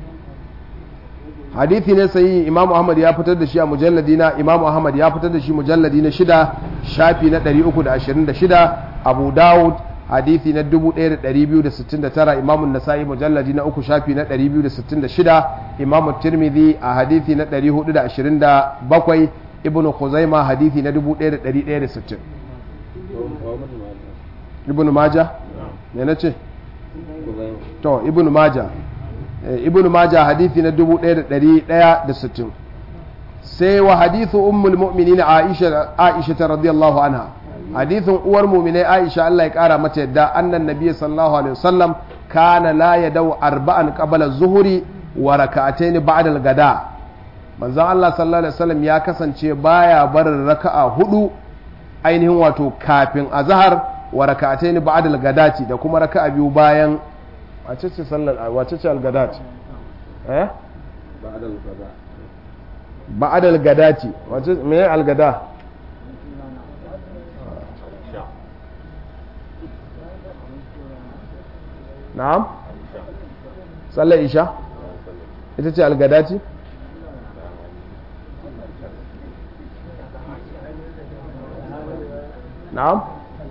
hadithi ne sai Imam Ahmad ya fitar da shi a mujalladi na Imam Ahmad ya fitar da shi mujalladi na shida shafi na 326 Abu Dawud hadithi na 1269 Imam Nasa'i mujalladi na uku shafi na 266 Imam Tirmidhi a hadithi na 427 Ibn Khuzaima hadithi na 1160 Ibn Majah me nace to Ibn Majah ibn maja hadithi na 1160 sai wa hadithu ummul mu'minin aisha aisha radiyallahu anha hadithin uwar mu'minai aisha Allah ya kara mata yadda annan nabiy sallallahu alaihi wasallam kana la yadau arba'an qabla zuhuri wa rak'atayn ba'da al-gada manzon Allah sallallahu alaihi wasallam ya kasance baya barin raka'a hudu ainihin wato kafin azhar wa rak'atayn ba'da al-gadati da kuma raka'a biyu bayan wace ce sallar wace ce algadat eh ba'ad algadati wace me algada na'am sallar isha ita ce algadati na'am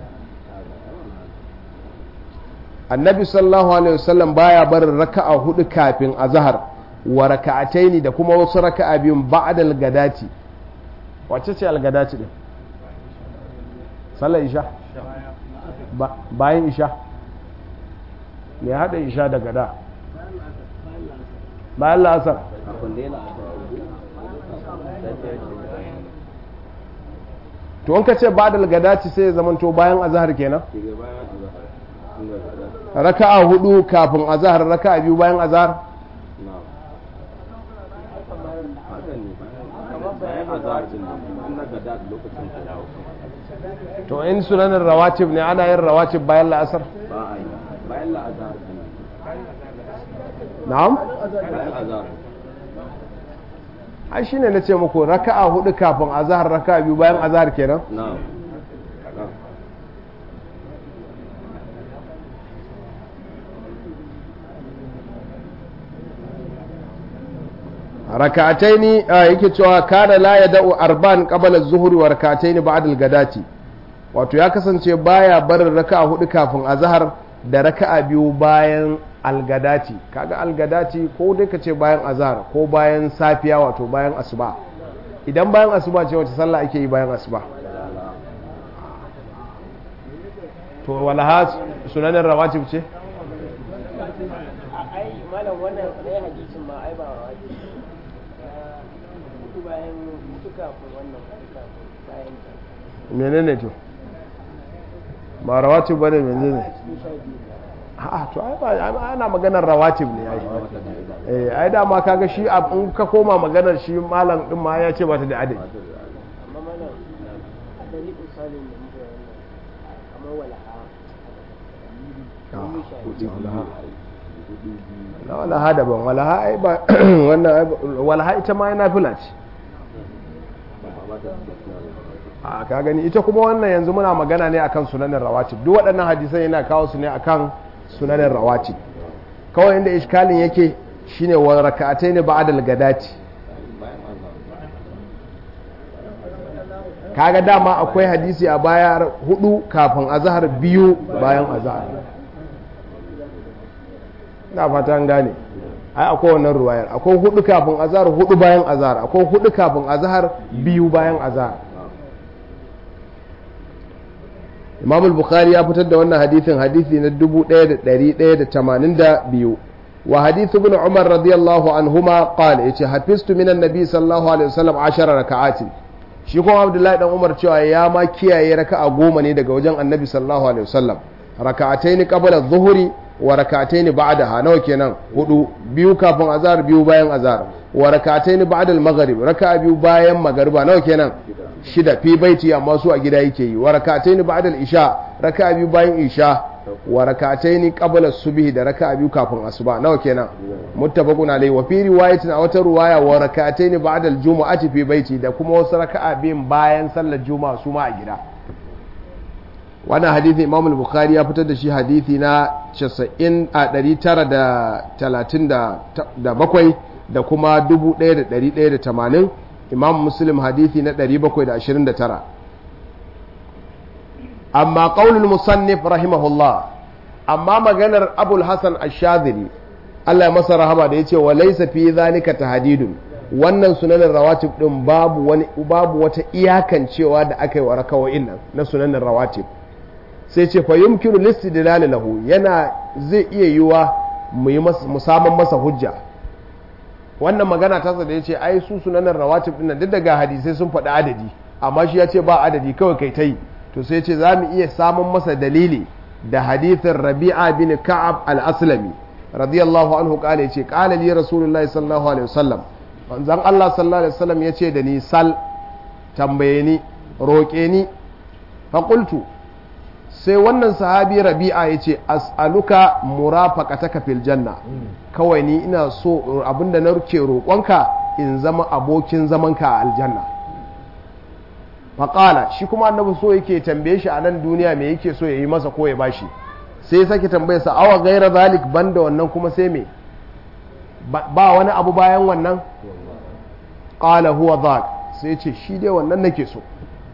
annabi sallallahu alaihi wasallam baya barin raka'a hudu kafin azhar wa raka'ataini da kuma wasu raka'a biyun ba'da al-gadati wacce ce al-gadati din sallar isha bayan isha me hada isha da gada bayan la'asar to in ka ce ba'da al-gadati sai ya zamanto bayan azhar kenan raka'a hudu kafin azahar raka'a biyu bayan azahar to in sunanin rawatib ne ana yin rawatib bayan la'asar bayan la'azhar na'am bayan azhar ai shine na ce muku raka'a hudu kafin azahar raka'a biyu bayan azahar kenan na'am raka'ataini yake cewa kana la yada'u arban qabla az-zuhri wa raka'ataini ba'da al-gadati wato ya kasance baya barin raka'a hudu kafin azhar da raka'a biyu bayan algadati kaga algadati ko dai ka ce bayan azhar ko bayan safiya wato bayan asuba idan bayan asuba ce wace sallah ake yi bayan asuba to walaha sunanin rawatib ce ai malam wannan ɗaya hadisin ma ai ba rawatib hudu bayan hudu kafin wannan hudu kafin bayan ta menene to ba rawatib bane menene cikin sha biyu a'a to ai ba ana maganar rawatib ne ai eh ai dama kaga shi a- in ka koma maganar shi malam din ma ya ce ba ta da adadi amma malam da ni misalin da muke wannan kamar walaha na walaha daban walaha ai ba wannan ai ba- walaha ita ma yana fila ce a ka gani ita kuma wannan yanzu muna magana ne akan sunanin rawatib duk waɗannan hadisan yana kawo su ne akan sunanin rawatib kawai inda iskalin yake shine wa raka'atai ne ba'dal gadati kaga dama akwai hadisi a baya hudu kafin azhar biyu bayan azhar na fata an gane ai akwai wannan ruwayar akwai hudu kafin azhar hudu bayan azhar akwai hudu kafin azhar biyu bayan azhar Imam al-Bukhari ya fitar da wannan hadithin hadithi na 1182 wa hadith ibn Umar radiyallahu anhuma qala yace hafiztu minan nabi sallallahu alaihi wasallam 10 raka'atin shi kuma Abdullahi dan Umar cewa ya ma kiyaye raka'a goma ne daga wajen Annabi sallallahu alaihi wasallam raka'ataini qabla adh-dhuhri wa raka'ataini ba'daha nawa kenan hudu biyu kafin azhar biyu bayan azhar wa raka'ataini ba'da al-maghrib raka'a biyu bayan magriba nawa kenan shida fi baiti amma su a gida yake yi wa rak'ataini ba'da al-isha raka'a biyu bayan isha wa rak'ataini qabla subhi da raka'a biyu kafin asuba nawa kenan muttafaqun alayhi wa fi riwayatin a wata riwaya wa rak'ataini ba'da al-jumu'ati fi baiti da kuma wasu raka'a biyun bayan sallar juma'a su ma a gida wannan hadithi imam al-bukhari ya fitar da shi hadithi na 90 a 937 da kuma 1180 imam muslim hadithi na 729 amma qaulul musannif rahimahullah amma maganar abul hasan ash-shadhili Allah ya masa rahama da yace wa laysa fi zalika tahdidun wannan sunanin rawatib din babu wani babu wata iyakancewa da aka yi wa rakawoyin nan na sunanin rawatib sai ce fa yumkinu listidlal lahu yana zai iya yiwa mu yi mu saman masa hujja wannan magana ta da yace ai su sunanin rawatib din nan duk daga hadisai sun faɗi adadi amma shi ya ce ba adadi kawai kai ta yi to sai ce za mu iya samun masa dalili da hadithin rabi'a bin ka'ab al-aslami radiyallahu anhu kale yace qala li rasulullahi sallallahu alaihi wasallam manzon Allah sallallahu alaihi wasallam yace da ni sal tambaye ni roƙe ni fa qultu sai wannan sahabi rabi'a ya ce as'aluka murafaqataka fil janna kawai ni ina so abinda na ruke roƙonka in zama abokin zamanka a aljanna faƙala shi kuma annabi so yake tambaye shi a nan duniya me yake so ya yi masa ko ya bashi sai ya sake tambaye sa awa gaira zalik banda wannan kuma sai me ba wani abu bayan wannan qala huwa dhak sai ce shi dai wannan nake so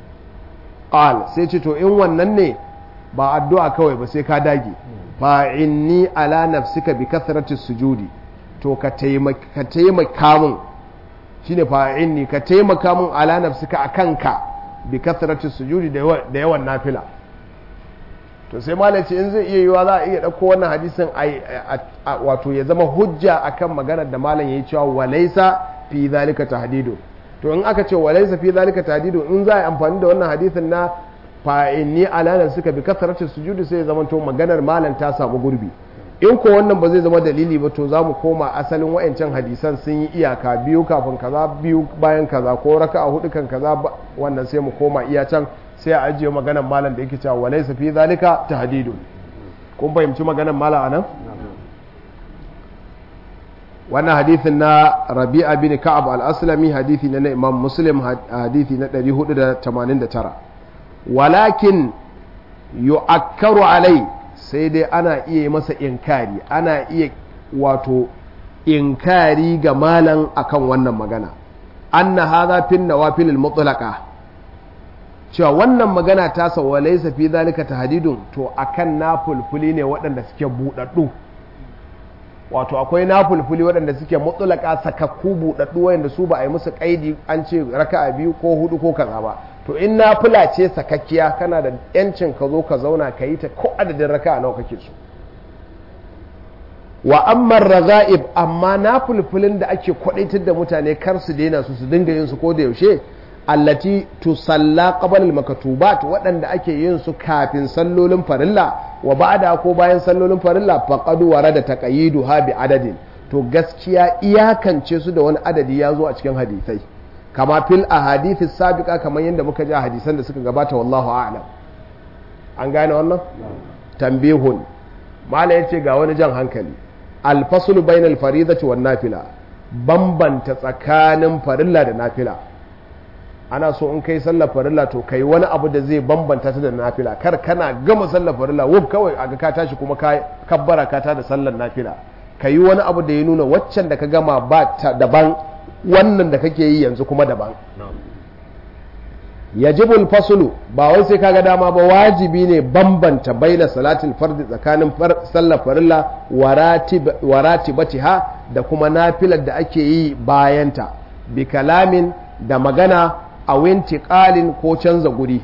qala sai ce to in wannan ne ba addu'a kawai ba sai ka dage fa inni ala nafsika bi kathrati sujudi to ka taimaka taimaka min shine fa inni ka taimaka min ala nafsika akan ka bi kathrati sujudi da yawan nafila to sai malam ce in zai iya yiwa za a iya dauko wannan hadisin wato ya zama hujja akan maganar da malam yayi cewa walaysa fi zalika tahdidu to in aka ce walaysa fi zalika tahdidu in za a yi amfani da wannan hadisin na fa'inni alanar suka bi kasarci sujudi sai zama to maganar malam ta samu gurbi in ko wannan ba zai zama dalili ba to za mu koma asalin wa'ancan hadisan sun yi iyaka biyu kafin kaza biyu bayan kaza ko raka a hudu kan kaza wannan sai mu koma iya can sai a ajiye maganar malam da yake cewa walaysa fi zalika tahdidun kun fahimci maganar malam anan wannan hadithin na rabi'a bin ka'ab al-aslami hadithi na imam muslim hadithi na 489 walakin yu'akkaru alai sai dai ana iya yi masa inkari ana iya wato inkari ga malan akan wannan magana anna hadha fin nawafil mutlaqa cewa wannan magana ta sa wa laysa fi zalika tahdidun to akan nafulfuli ne waɗanda suke budaddu wato akwai nafulfuli waɗanda suke mutlaqa sakakku budaddu wanda su ba a yi musu kaidi an ce raka'a biyu ko hudu ko kaza ba to in nafila ce sakakkiya kana da yancin ka zo ka zauna ka yi ta ko adadin raka'a nawa kake so wa amma raga'ib amma na fulfulin da ake kwadaitar da mutane kar su daina su su dinga yin su ko da yaushe allati tusalla qabla al-maktubat waɗanda ake yin su kafin sallolin farilla wa ba'da ko bayan sallolin farilla faqad warada taqayiduha bi adadin to gaskiya iyakance su da wani adadi ya zo a cikin hadisai kama fil ahadithi sabiqa kamar yadda muka ji a hadisan da suka gabata wallahu a'lam an gane wannan tambihun mala yace ga wani jan hankali alfasulu bainal faridati wan nafila bambanta tsakanin farilla da nafila ana so in kai sallar farilla to kai wani abu da zai bambanta ta da nafila kar kana gama sallar farilla wuf kawai aga ka tashi kuma ka kabbara ka ta da sallar nafila kai wani abu da ya nuna waccan da ka gama ba ta daban wannan da kake yi yanzu kuma daban yajibul fasulu ba wai sai kaga dama ba wajibi ne bambanta baina salatul fardi tsakanin sallar farilla wa ratibatiha da kuma nafilar da ake yi bayanta bi kalamin da magana a winti qalin ko canza guri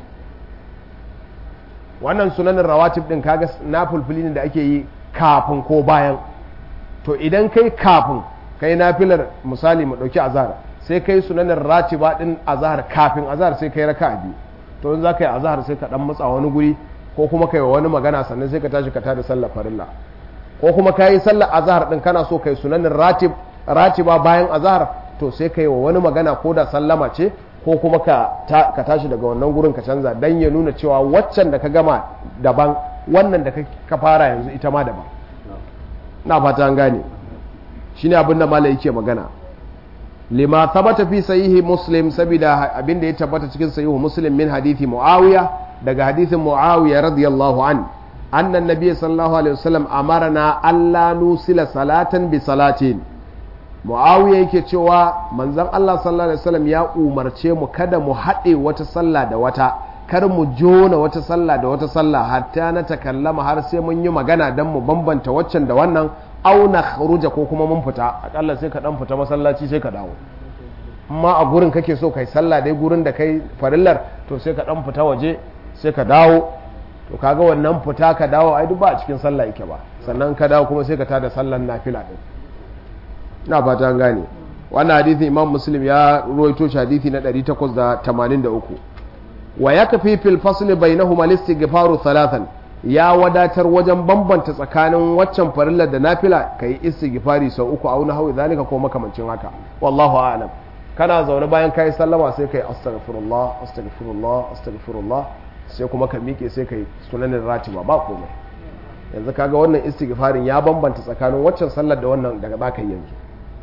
wannan sunanin rawatib din kaga nafulfuli ne da ake yi kafin ko bayan to idan kai kafin kai nafilar misali mu dauki azhar sai kai sunanin ratiba din azhar kafin azhar sai kai raka biyu to in za ka yi azhar sai ka dan matsa wani guri ko kuma kai wani magana sannan sai ka tashi ka tada sallar farilla ko kuma ka yi sallar azhar din kana so kai sunanin ratib ratiba bayan azhar to sai kai wa wani magana ko da sallama ce ko kuma ka ka tashi daga wannan gurin ka canza dan ya nuna cewa waccan da ka gama daban wannan da ka fara yanzu ita ma daban na fata an gane shine abin da malai yake magana lima thabata fi sahihi muslim saboda abin da ya tabbata cikin sahihu muslim min hadithi muawiya daga hadithin muawiya radiyallahu an anna nabiy sallallahu alaihi wasallam amarna alla nusila salatan bi salatin muawiya yake cewa manzon Allah sallallahu alaihi wasallam ya umarce mu kada mu haɗe wata sallah da wata kar mu jona wata sallah da wata sallah hatta na takallama har sai mun yi magana dan mu bambanta waccan da wannan auna kharuja ko kuma mun fita akalla sai ka dan fita masallaci sai ka dawo amma a gurin kake so kai sallah dai gurin da kai farillar to sai ka dan fita waje sai ka dawo to kaga wannan fita ka dawo ai duk ba a cikin sallah yake ba sannan ka dawo kuma sai ka tada sallan nafila din ina fata an gane wannan hadisin imam muslim ya ruwaito shi hadisi na 883 wa yakfi fil fasl bainahuma al-istighfaru thalathan ya wadatar wajen bambanta tsakanin waccan farillar da nafila ka yi istighfari sau uku a wani hawi zalika ko makamancin haka wallahu a'lam kana zaune bayan kai sallama sai kai astaghfirullah astaghfirullah astaghfirullah sai kuma ka miƙe sai kai sunanin ratiba ba komai yanzu kaga wannan istighfarin ya bambanta tsakanin waccan sallar da wannan daga zaka yi yanzu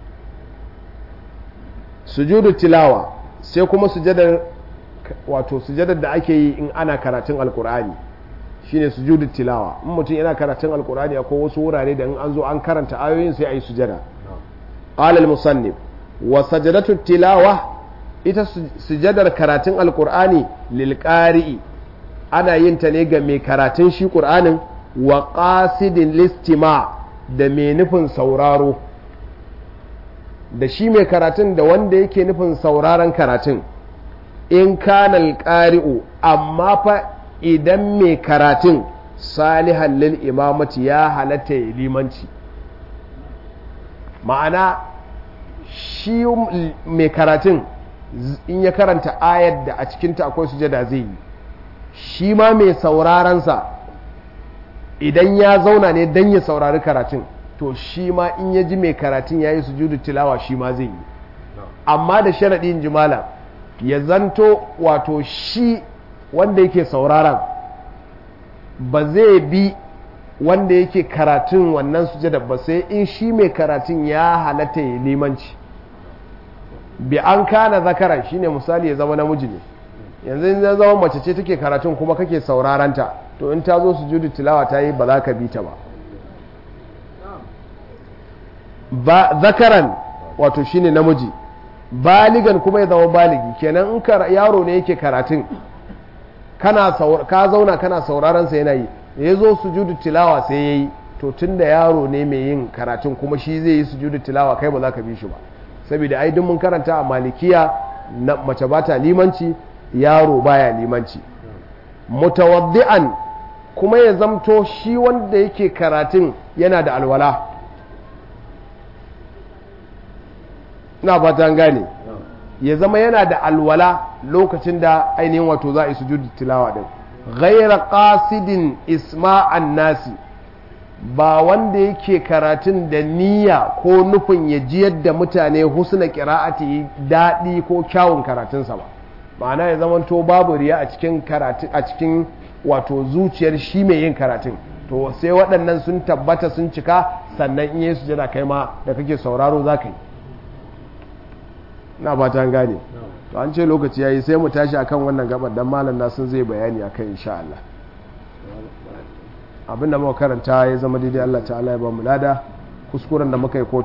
sujudu tilawa sai kuma sujadar wato sujadar da ake yi in ana karatun alkur'ani shine sujudu tilawa in mutum yana karatun alkur'ani akwai wasu wurare da in an zo an karanta ayoyin sai a yi sujada qala al-musannif wa sajadatu tilawa ita sujadar karatun alkur'ani lil qari'i ana yin ta ne ga mai karatun shi qur'anin wa qasidin listima da mai nufin sauraro da shi mai karatun da wanda yake nufin sauraron karatun in kana alqari'u amma fa idan mai karatun salihan lil imamati ya halatta ya limanci ma'ana shi mai karatun in ya karanta ayar da a cikinta akwai sujada zai yi shi ma mai saurarensa idan ya zauna ne don ya saurari karatun to shi ma in ya ji mai karatun ya yi sujudu tilawa shi ma zai yi amma da sharaɗin jimala ya zanto wato shi wanda yake sauraron ba zai bi wanda yake karatun wannan sujada ba sai in shi mai karatun ya halatta ya limanci bi an kana zakara shine misali ya zama namiji ne yanzu in ya zama mace ce take karatun kuma kake sauraranta to in ta zo sujudu tilawa ta yi ba za ka bi ta ba ba zakaran wato shine namiji baligan kuma ya zama baligi kenan in ka yaro ne yake karatun kana ka zauna kana sauraron sa yana yi ya zo sujudu tilawa sai yayi to tunda yaro ne mai yin karatun kuma shi zai yi sujudu tilawa kai ba za ka bi shi ba saboda ai duk mun karanta a malikiya na mace ba ta limanci yaro baya limanci mutawaddi'an kuma ya zamto shi wanda yake karatun yana da alwala na fata gane ya zama yana da alwala lokacin da ainihin wato za a yi sujudu tilawa din ghaira qasidin isma'an nasi ba wanda yake karatun da niyya ko nufin ya ji yadda mutane husna qira'ati daɗi ko kyawun karatunsa ba ma'ana ya zama to babu riya a cikin karatu a cikin wato zuciyar shi mai yin karatun to sai waɗannan sun tabbata sun cika sannan in yi sujada kai ma da kake sauraro za ka yi na fata gane to an ce lokaci yayi sai mu tashi akan wannan gabar dan malam na sun zai bayani akan insha Allah abinda muka karanta ya zama daidai Allah ta'ala ya ba mu lada kuskuren da muka yi ko